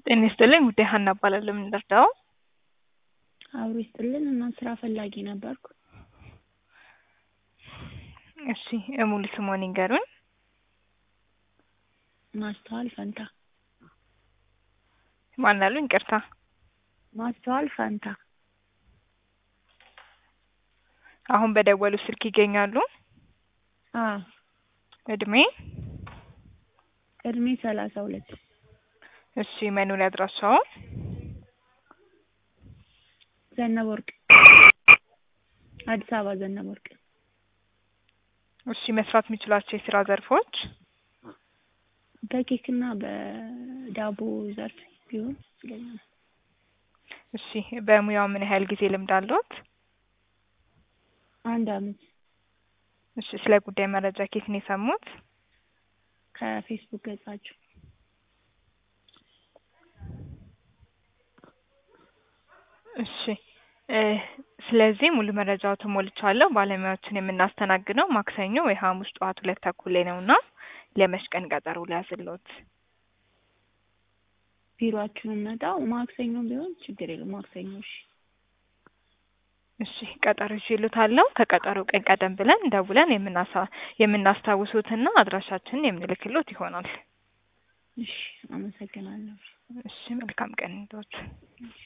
ጤና ይስጥልኝ ውዴ ሀና እባላለሁ። ምን ልርዳው? አብሮ ይስጥልን እና ስራ ፈላጊ ነበርኩ። እሺ ሙሉ ስምዎን ይንገሩን? ማስተዋል ፈንታ። ማን አሉኝ? ይቅርታ። ማስተዋል ፈንታ። አሁን በደወሉ ስልክ ይገኛሉ? አዎ እድሜ? እድሜ ሰላሳ ሁለት እሺ መኖሪያ አድራሻዎ? ዘነበ ወርቅ አዲስ አበባ ዘነበ ወርቅ። እሺ መስራት የሚችሏቸው የስራ ዘርፎች? በኬክና በዳቦ ዘርፍ ቢሆን ይለኛል። እሺ በሙያው ምን ያህል ጊዜ ልምድ አለዎት? አንድ አመት እሺ ስለ ጉዳይ መረጃ ከየት ነው የሰሙት? ከፌስቡክ ገጻችሁ። እሺ ስለዚህ ሙሉ መረጃዎትን ሞልቻለሁ። ባለሙያዎችን የምናስተናግደው ማክሰኞ ወይ ሐሙስ ጠዋት ሁለት ተኩል ላይ ነው እና ለመች ቀን ቀጠሮ ልያዝልዎት? ቢሮአችሁን መጣው ማክሰኞ ቢሆን ችግር የለም። ማክሰኞ እሺ። እሺ ቀጠሮ ይዤልዎታለሁ። ከቀጠሮው ቀን ቀደም ብለን ደውለን የምናሳ የምናስታውሶትና አድራሻችንን የምንልክልዎት ይሆናል። እሺ አመሰግናለሁ። እሺ መልካም ቀን ይሁንልዎት።